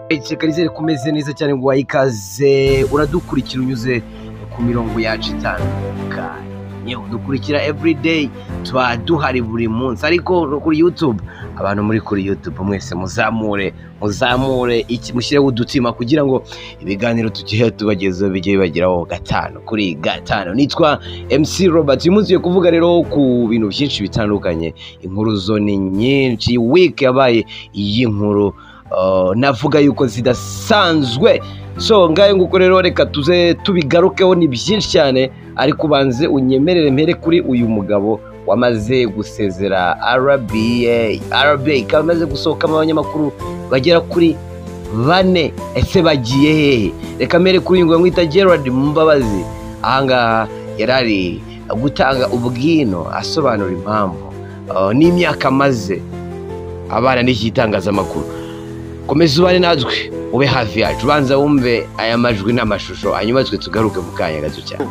Iceka rizere ko umeze neza cyane ngo wayikaze uradukurikira unyuze ku mirongo yacu itandukanye yewe dukurikira everyday tuba duhari buri munsi ariko no kuri youtube abantu muri kuri youtube mwese muzamure muzamure iki mushyireho udutima kugira ngo ibiganiro tugiye tubagezeho bijye bibageraho gatanu kuri gatanu nitwa mc robert uyu munsi tugiye kuvuga rero ku bintu byinshi bitandukanye inkuru zo ni nyinshi week yabaye iy'inkuru Uh, navuga yuko zidasanzwe so ngayo nguko rero reka tuze tubigarukeho ni byinshi cyane ariko ubanze unyemerere mpere kuri uyu mugabo wamaze gusezera RBA RBA ikaba imaze gusohokamo abanyamakuru bagera kuri bane ese bagiye hehe reka mpere kuri uyu ngwe mwita Gerard Mbabazi ahangaha yari ari gutanga ubwino asobanura impamvu uh, n'imyaka amaze abana n'iki itangazamakuru komeza ubane natwe ube hafi yacu ubanza wumve aya majwi n'amashusho hanyuma twe tugaruke mu kanya gato cyane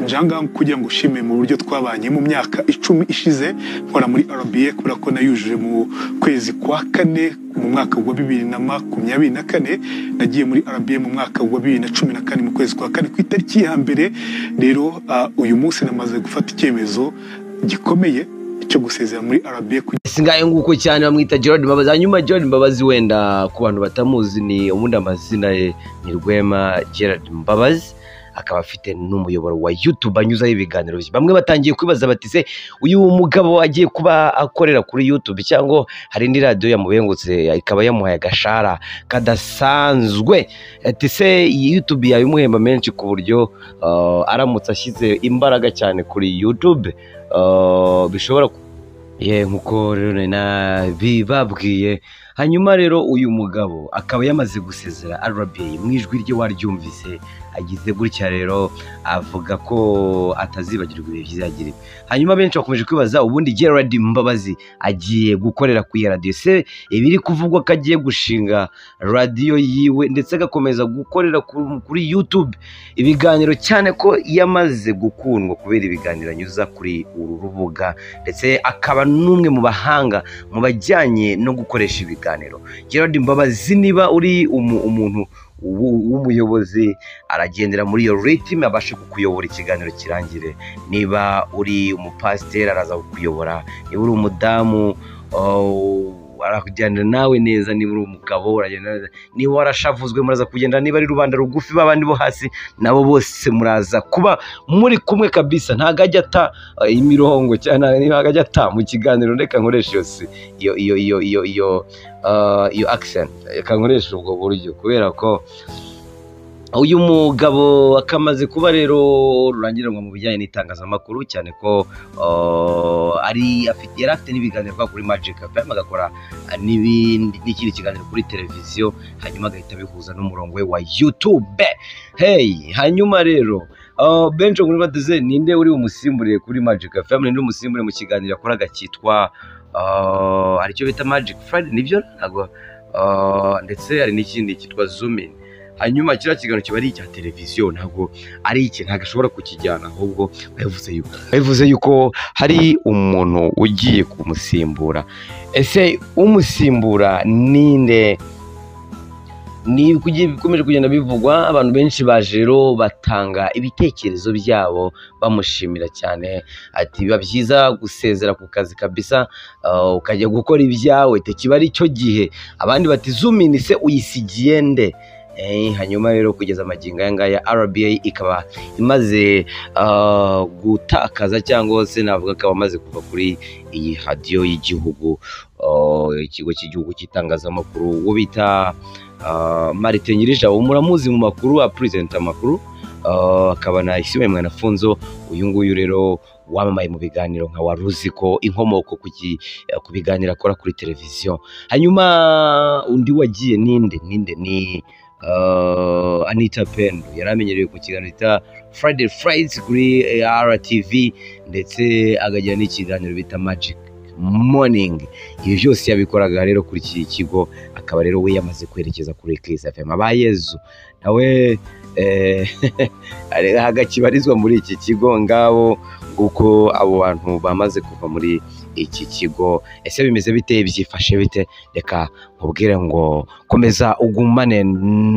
njanga kugira ngo ushime mu buryo twabanye mu myaka icumi ishize nkora muri RBA kubera ko nayujuje mu kwezi kwa kane mu mwaka wa bibiri na makumyabiri na kane nagiye muri RBA mu mwaka wa bibiri na cumi na kane mu kwezi kwa kane ku itariki ya mbere rero ah, uyu munsi namaze gufata icyemezo gikomeye cyo gusezera muri RBA kugira singaye nguko cyane bamwita Gerard Mbabazi hanyuma Gerard Mbabazi wenda ku bantu batamuzi ni ubundi amazina ye ni Rwema Gerard Mbabazi akaba afite n'umuyoboro wa YouTube anyuzaho ibiganiro bye bamwe batangiye kwibaza bati se uyu mugabo agiye kuba akorera kuri YouTube cyangwa hari indi radiyo yamubengutse ikaba yamuhaye agashara kadasanzwe ati se iyi YouTube yabimuhemba menshi ku buryo uh, aramutse ashyize imbaraga cyane kuri YouTube uh, bishobora ye nkuko rero nari nabibabwiye hanyuma rero uyu mugabo akaba yamaze gusezera arabeyi mu ijwi rye waryumvise agize gutya rero avuga ko atazibagirwa ibihe byiza yagiriwe hanyuma benshi bakomeje kwibaza ubundi Gerard Mbabazi agiye gukorera ku iyo radiyo se ibiri kuvugwa ko agiye gushinga radiyo yiwe ndetse agakomeza gukorera ku- kuri YouTube ibiganiro cyane ko yamaze gukundwa kubera ibiganiro anyuza kuri uru rubuga ndetse akaba n'umwe mu bahanga mu bajyanye no gukoresha ibiganiro Gerard Mbabazi niba uri umu- umuntu w'u- w'umuyobozi aragendera muri iyo ritime abashe kukuyobora ikiganiro kirangire niba uri umupasiteri araza kukuyobora niba uri umudamu oh, arakugendana nawe neza niba uri umugabo uragenda neza niba warashavuzwe muraza kugendana niba ari rubanda rugufi b'abandi bo hasi nabo bose muraza kuba muri kumwe kabisa ntago ajya ata eh, imirongo cyane ntago ajya ata mu kiganiro reka nkoresha iyo si- iyo iyo iyo iyo iyo ah, iyo accent reka nkoresha ubwo buryo kubera ko uyu mugabo akamaze kuba rero rurangiranwa mu bijyanye n'itangazamakuru cyane ko uh, ari afite yari afite n'ibiganiro kwa kuri Magic FM agakora uh, n'ibindi n'ikindi kiganiro kuri televiziyo hanyuma agahita abihuza n'umurongo we wa YouTube hey hanyuma rero uh, benshi muri bateze ninde uri umusimburiye kuri Magic FM ninde umusimburiye mu kiganiro yakoraga cyitwa uh, aricyo bita Magic Friday nibyo ntabwo uh, ndetse hari n'ikindi cyitwa Zoom in hanyuma kiriya kiganiro kiba ari icya televiziyo ntabwo ari iki ntabwo ashobora kukijyana ahubwo babivuze yuko babivuze yuko hari umuntu ugiye kumusimbura ese umusimbura ninde ni kugi- bikomeje kugenda bivugwa abantu benshi baje rero batanga ibitekerezo byabo bamushimira cyane ati biba byiza gusezera ku kazi kabisa ah, ukajya gukora ibyawe tekiba ari cyo gihe abandi bati zumini se uyisigiye nde Eh, hanyuma rero kugeza amagingo aya ngaya RBA ikaba imaze ah, gutakaza cyangwa se navuga ko amaze kuva kuri iyi hadiyo y'igihugu ah, ikigo cy'igihugu cy'itangazamakuru uwo bita ah, Martin Nyirijabo muramuzi mu makuru apurezenta amakuru ah, akaba na Isimwe Mwanafunzo uyu nguyu rero wamamaye mu biganiro nka wari uzi ko inkomoko ku ki- ku biganiro akora kuri televiziyo hanyuma undi wagiye ninde ninde ni uh, Anita Pendo yari amenyerewe ku kiganiro bita Friday Frights kuri eh, RTV ndetse akagira n'ikiganiro bita Magic Morning ibi byose yabikoraga rero kuri iki kigo akaba rero we yamaze kwerekeza kuri Kiss FM abayezu nawe eh, ari hagakibarizwa muri iki kigo ngabo uko abo bantu bamaze kuva muri iki kigo ese bimeze bite byifashe bite reka nkubwire ngo komeza ugumane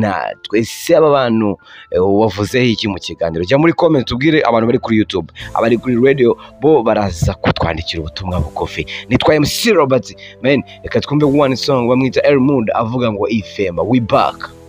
natwe ese aba bantu eh, wavuzeho iki mu kiganiro jya muri comment ubwire abantu bari kuri youtube abari kuri radio bo baraza kutwandikira ubutumwa bugufi nitwa MC Robert men reka twumve one song bamwita Elmund avuga ngo ifema we back